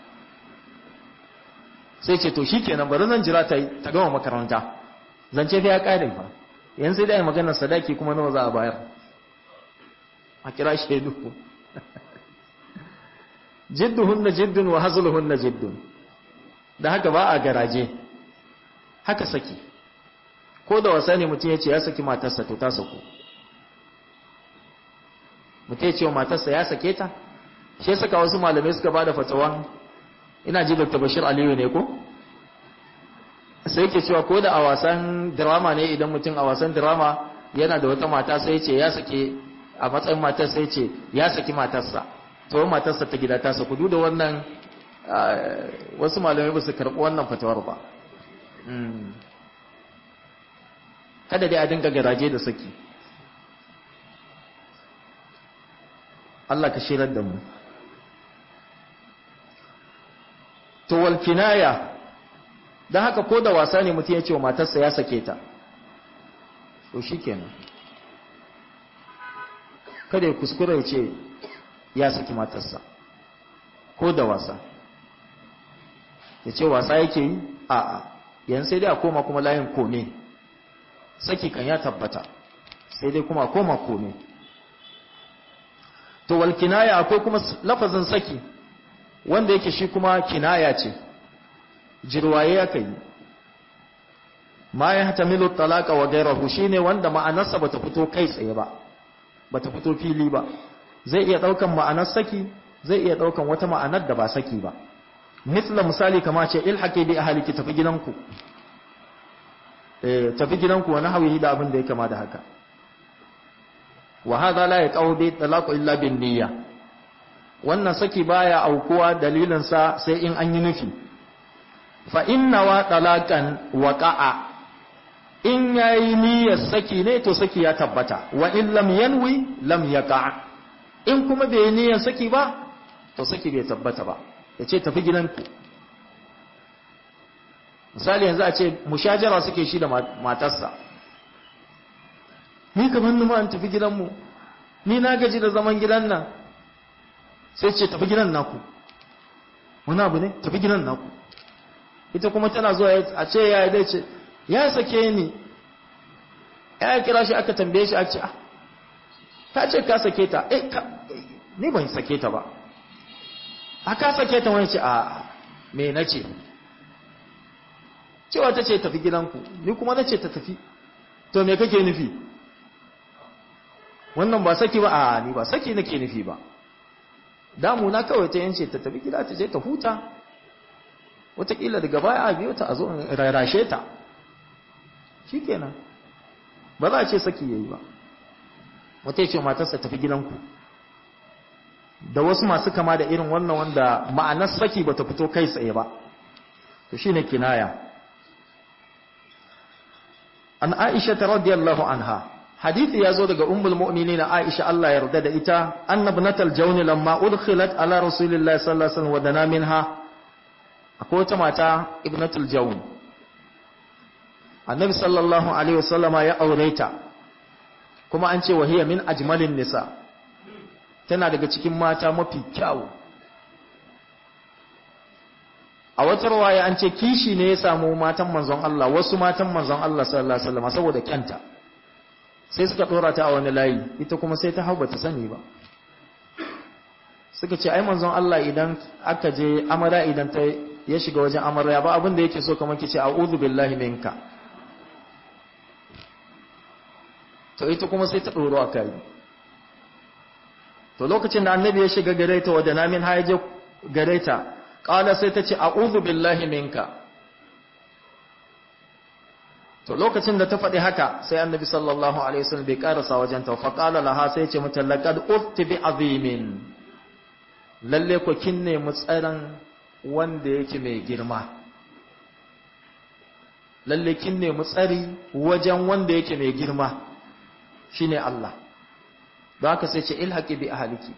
sai ce to shi kenan bari zan jira ta ta gama makaranta zance fa ya kare fa yanzu sai da yi maganar sadaki kuma nawa za a bayar a kira shaidu jidduhunna jiddun wa hazluhunna jiddun da haka ba a garaje haka saki ko da wasa ne mutum ya ce ya saki matarsa to ta saku mutum ya ce wa matarsa ya sake ta shi saka wasu malamai suka ba da fatawan ina ji dr bashir aliyu ne ko sai ke cewa ko da a wasan drama ne idan mutum a wasan drama yana da wata mata sai ce ya sake a matsayin matar sai ce ya saki matarsa to matarsa ta gida ta saku duk da wannan wasu malamai ba su karɓi wannan fatawar ba kada dai a dinga garaje da saki Allah ka shirar da mu to wal kinaya dan haka ko da wasa ne mutum ya ce wa matarsa ya sake ta to shikenan kada ya kuskura ya ce ya saki matarsa ko da wasa ya ce wasa yake yi a'a yan sai dai a koma kuma layin kome saki kan ya tabbata sai dai kuma koma kome to wal kinaya akwai kuma lafazin saki wanda yake shi kuma kinaya ce jirwaye ya kai ma ya hatamilu talaka wa gairahu shine wanda ma'anarsa bata fito kai tsaye ba bata fito fili ba zai iya daukan ma'anar saki zai iya daukan wata ma'anar da ba saki ba misla misali kama ce ilhaqi bi ahliki tafi gidanku eh tafi gidanku wani hawihi da abin da ya kama da haka wa hadha la yaqau bi talaqu illa bin niyya wannan saki baya aukuwa dalilin sa sai in an yi nufi fa inna wa talaqan waqa'a in yayi niyyar saki ne to saki ya tabbata wa in lam yanwi lam yaqa in kuma bai yi niyyar saki ba to saki bai tabbata ba yace tafi gidanku misali yanzu a ce mushajara suke shi da matarsa ni kamar numa an tafi gidanmu ni na gaji da zaman gidan nan sai ce tafi gidan naku wani abu ne tafi gidan naku ita kuma tana zuwa a ce ya dai ce ya sake ni ya kira shi aka tambaye shi a ce ta ce ka sake ta eh ka ni ban sake ta ba a ka sake ta wani ce a me na ce cewa ta ce tafi gidanku ni kuma na ce ta tafi to me kake nufi wannan ba saki ba a ni ba saki nake nufi ba damuna kawai ta yance ta tafi gida ta je ta huta wataƙila daga baya a biyo ta a zo in rarashe ta shi kenan ba za a ce saki yayi ba wata ce matarsa tafi gidanku da wasu masu kama da irin wannan wanda ma'anar saki ba ta fito kai tsaye ba to shine kinaya an aisha ta radiyallahu anha hadithi ya zo daga ummul mu'minin aisha Allah ya yarda da ita annabnatal jawn lamma udkhilat ala rasulillahi sallallahu alaihi wasallam wa dana minha akwai wata mata ibnatul jawn annabi sallallahu alaihi wasallama ya aure ta kuma an ce wahiya min ajmalin nisa tana daga cikin mata mafi kyau a wata rawaya an ce kishi ne ya samu matan manzon Allah wasu matan manzon Allah sallallahu alaihi wasallam saboda kyanta sai suka dora ta a wani layi ita kuma sai ta hau bata sani ba suka ce ai manzon Allah idan aka je amara idan ta ya shiga wajen amarya ba abin da yake so kamar kice a'udhu billahi minka to ita kuma sai ta doro akai to lokacin da annabi ya shiga gare ta wadda namin haije gare ta qala sai ta ce a'udhu billahi minka to lokacin da ta faɗi haka sai annabi sallallahu alaihi wasallam bai karasa wajen ta fa qala laha sai ce mata laqad ufti bi azimin lalle ko kin ne mu tsaran wanda yake mai girma lalle kin ne mu tsari wajen wanda yake mai girma shine Allah don haka sai ce ilhaqi bi ahliki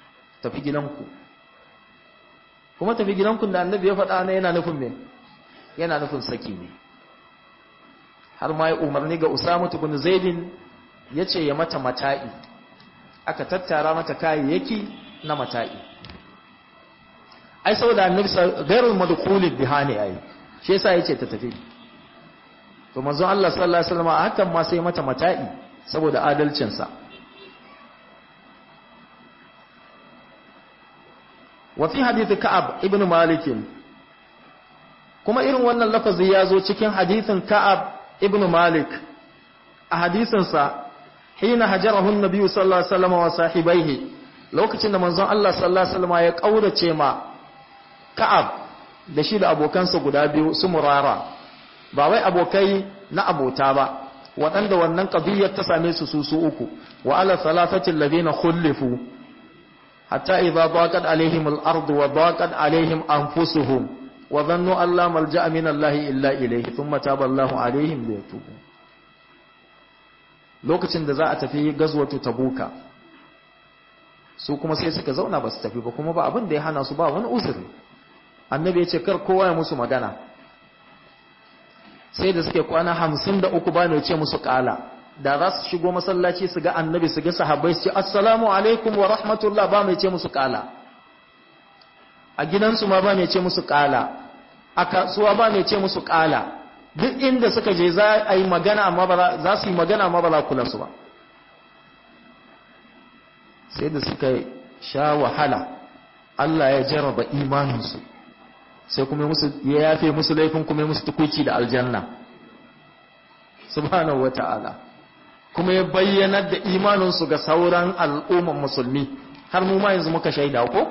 tafi gidanku kuma tafi gidanku da annabi ya faɗa ne yana nufin me yana nufin saki ne har ma ya umarni ga Usama ibn Zaidin yace ya mata mata'i aka tattara mata kayayyaki na mata'i ai saboda annabi gairul madkhulid biha ne ai shi yasa yace ta tafi to manzon Allah sallallahu alaihi wasallam hakan ma sai mata mata'i saboda adalcin sa wa fi hadith ka'ab ibn malik kuma irin wannan lafazi ya zo cikin hadithin ka'ab ibn malik a hadisin sa hina hajarahu an-nabi sallallahu alaihi wasallam wa sahibaihi lokacin da manzon Allah sallallahu alaihi wasallam ya kaurace ma Ka'ab da shi da abokansa guda biyu su murara ba wai abokai na abota ba waɗanda wannan qadiyyar ta same su su su uku wa ala thalathati alladhina khulifu hatta idha daqat alaihim al-ardu wa daqat alaihim anfusuhum wa dhannu an la malja'a min Allah illa ilayhi thumma taba Allahu alaihim liyatubu lokacin da za a tafi gazwatu tabuka su kuma sai suka zauna ba su tafi ba kuma ba abin da ya hana su ba wani uzuri annabi ya ce kar kowa ya musu magana sai da suke kwana hamsin da uku ba ne ce musu kala da za su shigo masallaci su ga annabi su ga sahabbai su ce assalamu alaikum wa rahmatullah ba mai ce musu kala a gidansu ma ba mai ce musu kala a kasuwa ba mai ce musu kala duk inda suka je za a yi magana amma ba za su yi magana amma ba za kula su ba sai da suka sha wahala Allah ya jarraba imaninsu sai kuma ya yafe musu laifin kuma musu tukuci da aljanna subhanahu wata'ala kuma ya bayyanar da imaninsu ga sauran al'umman musulmi har mu ma yanzu muka shaida ko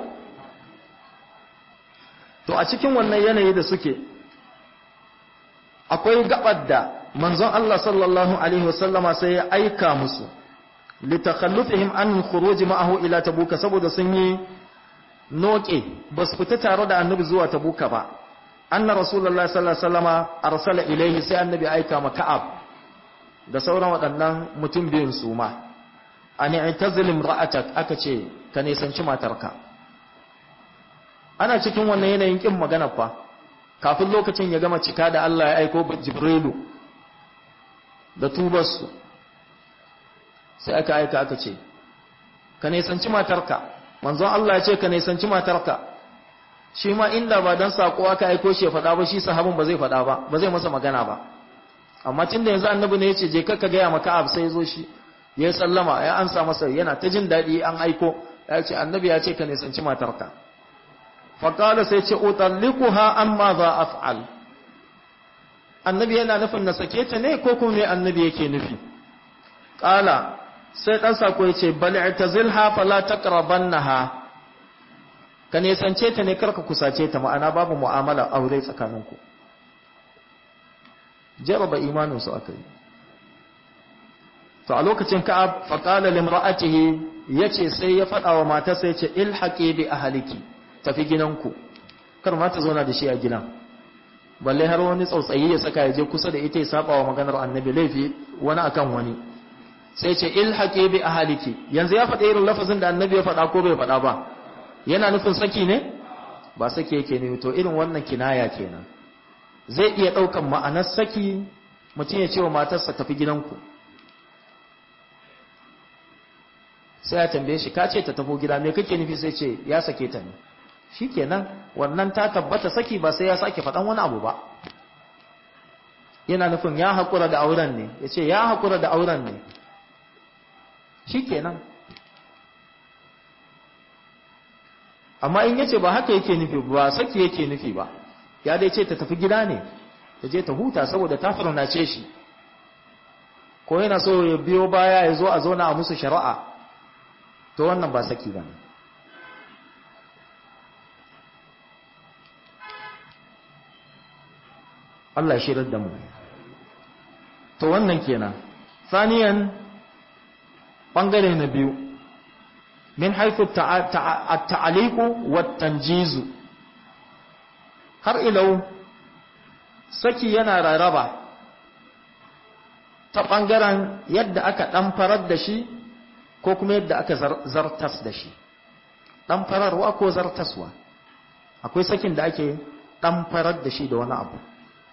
to a cikin wannan yanayi da suke akwai gabar da manzon Allah sallallahu alaihi wasallama sai ya aika musu litakhallufihim an khuruj ma'ahu ila tabuka saboda sun yi noke ba su fita tare da annabi zuwa tabuka ba anna rasulullahi sallallahu alaihi wasallama arsala ilaihi sai annabi aika ma ka'ab da sauran waɗannan mutum biyun su ma an i'tazil imra'atak aka ce ka nisanci matarka ana cikin wannan yanayin kin magana fa kafin lokacin ya gama cika da Allah ya aiko jibrilu da tubarsu sai aka aika aka ce ka nisanci matarka manzon Allah ya ce ka nisanci matarka shi ma inda ba dan sako aka aiko shi ya faɗa ba shi sahabin ba zai faɗa ba ba zai masa magana ba amma tunda yanzu annabi ne ya ce je ka ka gaya maka ab sai zo shi ya sallama ya ansa masa yana ta jin daɗi an aiko ya ce annabi ya ce ka nisanci matarka faƙala sai ce utallikuha amma za af'al annabi yana nufin na sake ta ne ko kuma me annabi yake nufi ƙala sai ɗan sako ya ce bal i'tazilha fala taqrabannaha ka nisance ta ne karka kusace ta ma'ana babu mu'amala aure tsakaninku jaraba imanin su akai to a lokacin ka'ab faqala limra'atihi yace sai ya faɗa wa matarsa yace ilhaqi bi ahliki tafi gidanku kar ma ta zauna da shi a gidan balle har wani tsautsayi ya saka ya je kusa da ita ya saba wa maganar annabi laifi wani akan wani sai ce ilhaqi bi ahliki yanzu ya faɗa irin lafazin da annabi ya faɗa ko bai faɗa ba yana nufin saki ne ba saki yake ne to irin wannan kinaya kenan zai iya ɗaukan ma'anar saki mutum ya ce wa matarsa tafi gidanku sai ya tambaye shi ka ce ta tafi gida me kake nufi sai ce ya sake ta ne shikenan wannan ta tabbata saki ba sai ya sake faɗan wani abu ba yana nufin ya haƙura da auren ne ya ce ya haƙura da auren ne shikenan amma in yace ba haka yake nufi ba saki yake nufi ba ya dai ce ta tafi gida ne ta je ta huta saboda ta farnace shi ko yana so ya biyo baya ya zo a zauna a musu shari'a to wannan ba saki ba ne Allah shirar da mu to wannan kenan saniyan bangare na biyu min haifu at-ta'aliqu wat-tanjizu har ilau saki yana raraba ta bangaren yadda aka dan farar da shi ko kuma yadda aka zartas da shi dan fararwa ko zartaswa akwai sakin da ake dan farar da shi da wani abu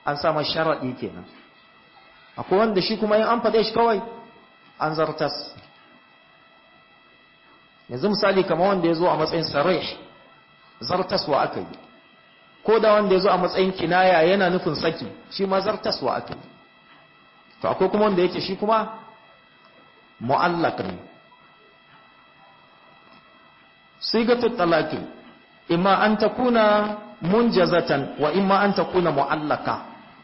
an sa masa sharadi kenan akwai wanda shi kuma in an faɗe shi kawai an zartas yanzu misali kamar wanda ya zo a matsayin sarih zartaswa aka yi ko da wanda ya zo a matsayin kinaya yana nufin saki shi ma zartaswa aka yi to akwai kuma wanda yake shi kuma mu'allaq ne sigatu talaqi imma an takuna munjazatan wa imma an takuna mu'allaka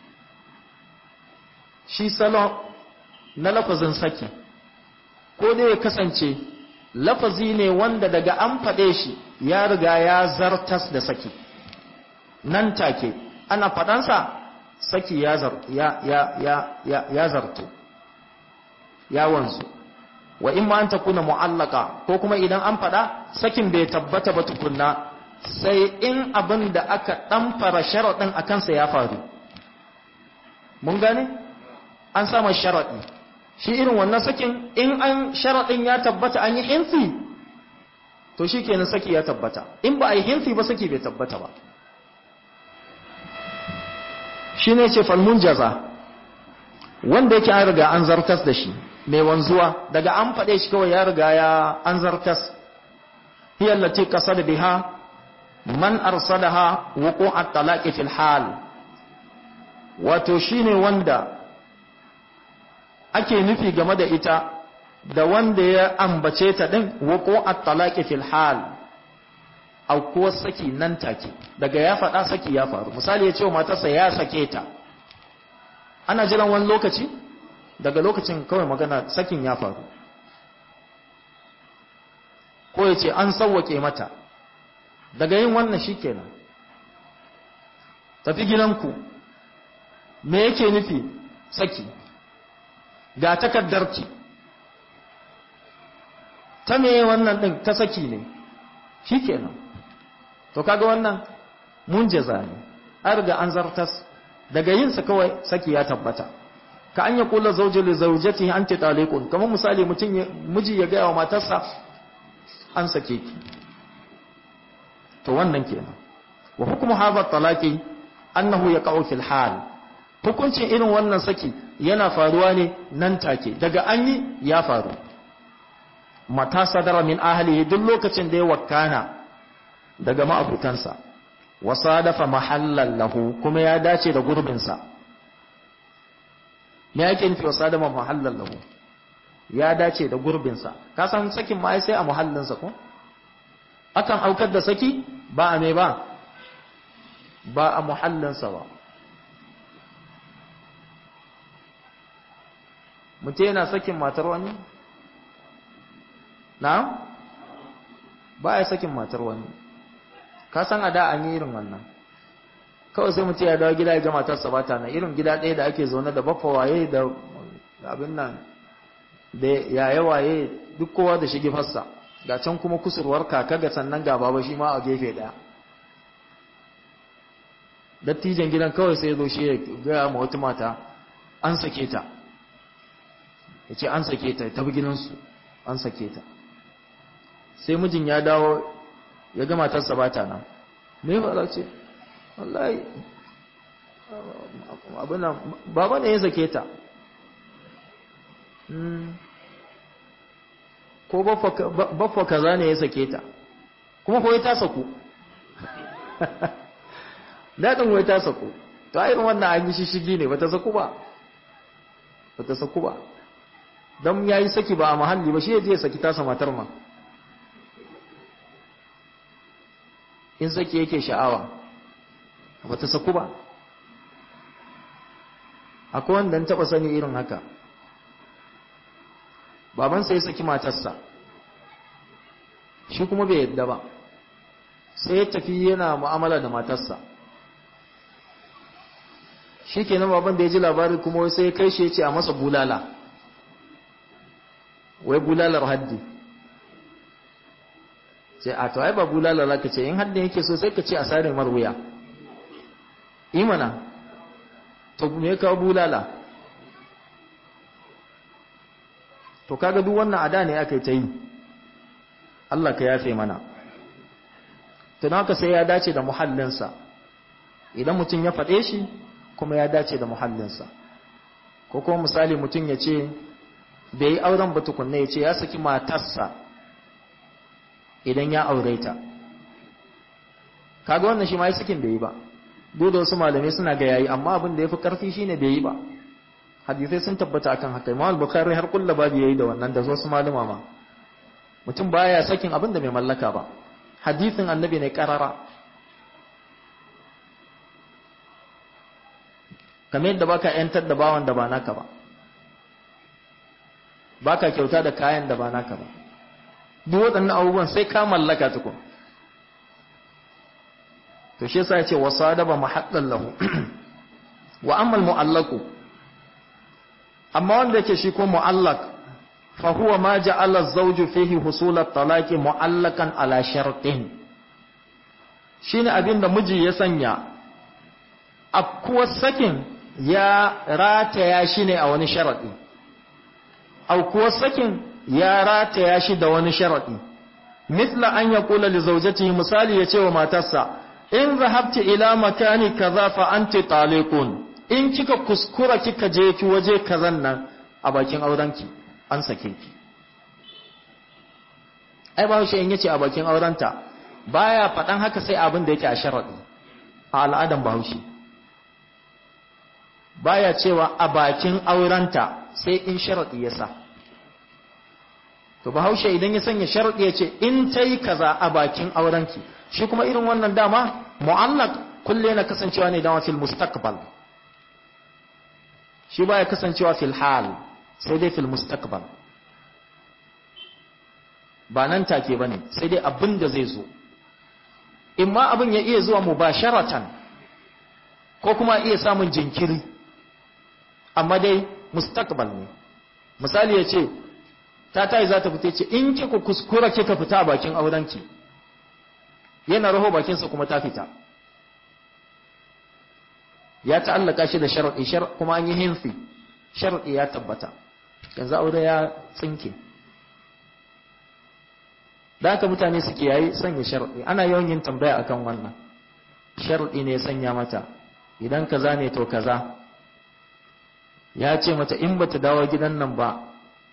shi salon na lafazin saki ko dai ya kasance lafazi ne wanda daga an faɗe shi ya riga ya zartas da saki nan take ana faɗansa saki ya zar ya ya ya ya ya zarto ya wanzu wa in ma an takuna mu'allaka ko kuma idan an faɗa sakin bai tabbata ba tukunna sai in abin da aka ɗan fara sharaɗin a kansa ya faru mun gane an sama sharaɗi shi irin wannan sakin in an sharaɗin ya tabbata an yi hinsi to shi kenan saki ya tabbata in ba a yi hinsi ba saki bai tabbata ba shi ne ce falmun jaza wanda yake an riga an zartas da shi mai wanzuwa daga an faɗe shi kawai ya riga ya an zartas hiyar lati ƙasa da biha man arsalaha wuku at-talaqi fil hal wato shine wanda ake nufi game da ita da wanda ya ambace ta din wuku at-talaqi fil hal au ko saki nan take daga ya faɗa saki ya faru misali ya ce wa matarsa ya sake ta ana jiran wani lokaci daga lokacin kawai magana sakin ya faru ko ya ce an sauwake mata daga yin wannan shi kenan tafi gidanku me yake nufi saki ga takaddarki ta me wannan ɗin ta saki ne shi kenan to kaga wannan mun jaza ne an riga an zartas daga yinsa kawai saki ya tabbata ka an ya kula zauje li zaujati anti taliqun kamar misali mutum miji ya gaya wa matarsa an sake ki to wannan kenan wa hukmu hadha talaqi annahu yaqa'u fil hal hukuncin irin wannan saki yana faruwa ne nan take daga an yi ya faru mata sadara min ahlihi duk lokacin da ya wakana daga ma'abutansa wa sadafa mahallan lahu kuma ya dace da gurbinsa me yake nufi wa sadafa mahallan lahu ya dace da gurbinsa ka san sakin ma sai a muhallinsa ko akan aukar da saki ba a mai ba ba a muhallinsa ba mutum yana sakin matar wani na ba ya sakin matar wani ka san a da an yi irin wannan kawai sai mutum ya dawo gida ya ga matarsa ba ta nan irin gida ɗaya da ake zaune da bafa waye da abin nan da yaya waye duk kowa da shige fassa ga can kuma kusurwar kaka ga sannan ga baba shi ma a gefe daya dattijan gidan kawai sai zo shi ya gaya ma wata mata an sake ta ya ce an sake ta ta bi gidansu an sake ta sai mijin ya dawo ya ga matarsa ba ta nan me ba za ce wallahi abinan baba ne ya sake ta ko baffa kaza ne ya sake ta kuma kawai ta saku daɗin wai ta saku ta irin wannan an yi shishigi ne ba ta saku ba ba ta saku ba don ya yi saki ba a mahalli ba shi ya je saki tasa matar ma in saki yake sha'awa ba ta saku ba akwai wanda taɓa sani irin haka babansa ya saki matarsa shi kuma bai yadda ba sai ya tafi yana mu'amala da matarsa shi kenan baban da ya ji labari kuma sai ya kai shi ya ce a masa bulala wai bulalar haddi ce a to ai ba bulala za ka ce in haddin yake so sai ka ce a sarin marwuya imana to me kawo bulala to kaga duk wannan ada ne aka yi ta yi Allah ka yafe mana tun haka sai ya dace da muhallinsa idan mutum ya faɗe shi kuma ya dace da muhallinsa ko kuma misali mutum ya ce bai yi auren ba tukunna ya ce ya saki matarsa idan ya aure ta kaga wannan shi ma ya sakin bai yi ba duk da wasu malamai suna ga yayi amma abin da ya fi karfi shine bai yi ba hadisai sun tabbata akan haka imam al-bukhari har kullu babu yayi da wannan da wasu malama ma mutum baya sakin abin da bai mallaka ba hadisin annabi ne karara kamar yadda baka yantar da bawan da ba naka ba baka kyauta da kayan da ba naka ba duk waɗannan abubuwan sai ka mallaka tukun to shi yasa yace wasadaba mahallan lahu wa amma al-mu'allaqu amma wanda yake shi ko mu'allaq fa huwa ma ja'ala az-zawju fihi husul at-talaqi mu'allaqan ala shartin shine abinda miji ya sanya afkuwar sakin ya rataya shi ne a wani sharadi aukuwar sakin ya rataya shi da wani sharadi mithla an yaqula li zawjatihi misali yace wa matarsa in zahabti ila makani kaza fa anti taliqun in kika kuskura kika je ki waje kazan nan a bakin aurenki an sake ki ai ba shi in yace a bakin aurenta baya faɗan haka sai abin da yake a sharadi a al'adan bahaushe baya cewa a bakin aurenta sai in sharadi ya sa to bahaushe idan ya sanya sharadi ya ce in ta yi kaza a bakin aurenki shi kuma irin wannan dama mu'allaq kulle na kasancewa ne dama fil mustaqbal shi baya kasancewa fil hal sai dai fil mustaqbal ba nan take bane sai dai abin da zai zo imma abin ya iya zuwa mubasharatan ko kuma iya samun jinkiri amma dai mustaqbal ne misali ya ce ta tayi za ta fita ce in kika kuskura kika fita a bakin aurenki yana raho bakinsa kuma ta fita ya ta'allaka shi da shar'i shar kuma an yi hinfi shar'i ya tabbata yanzu aure ya tsinke da haka mutane suke yayi sanya shar'i ana yawan yin tambaya akan wannan shar'i ne ya sanya mata idan kaza ne to kaza ya ce mata in bata dawo gidan nan ba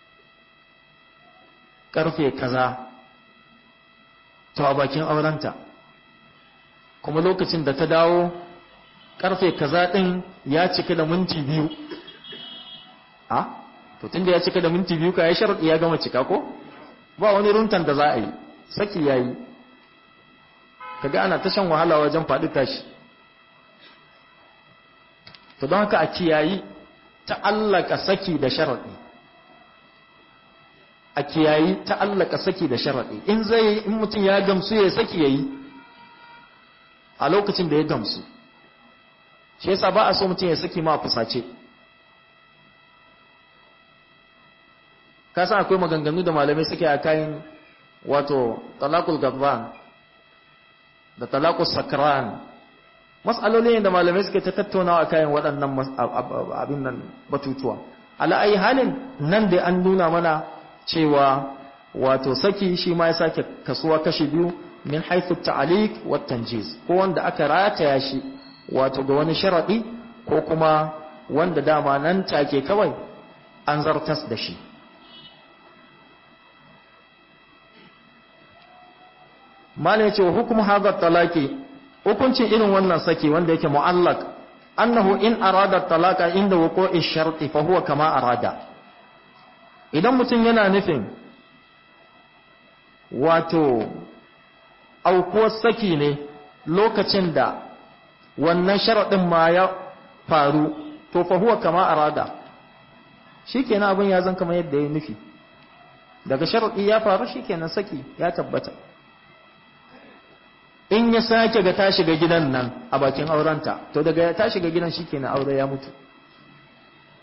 karfe kaza to a bakin aurenta kuma lokacin da ta dawo karfe kaza din ya cika da minti biyu a to tunda ya cika da minti biyu ka ya sharadi ya gama cika ko ba wani runtan da za a yi saki yayi kaga ana ta shan wahala wajen faɗi tashi to don haka a kiyayi ta'allaka saki da sharadi a kiyayi ta'allaka saki da sharadi in zai in mutum ya gamsu ya saki yayi a lokacin da ya gamsu shi yasa ba a so mutum ya saki ma fusace ka san akwai maganganu da malamai suke a kayan wato talakul gabban da talakul sakran mas'aloli ne da malamai suke ta tattaunawa a kayan waɗannan abin nan batutuwa ala ayi halin nan da an nuna mana cewa wato saki shi ma ya sake kasuwa kashi biyu min haithu ta'aliq wa tanjiz ko wanda aka rataya shi wato ga wani sharadi ko kuma wanda dama nan take kawai an zartas da shi mala yace wa hukumu hadha talaqi hukuncin irin wannan saki wanda yake mu'allaq annahu in arada talaqa inda wuqu'i sharti fa huwa kama arada idan mutum yana nufin wato aukuwar saki ne lokacin da wannan sharaɗin ma ya faru to fa huwa kama arada shikenan abin ya zan kama yadda ya nufi daga sharaɗi ya faru shikenan saki ya tabbata in ya sake ga ta shiga gidan nan a bakin aurenta to daga ta shiga gidan shikenan aure ya mutu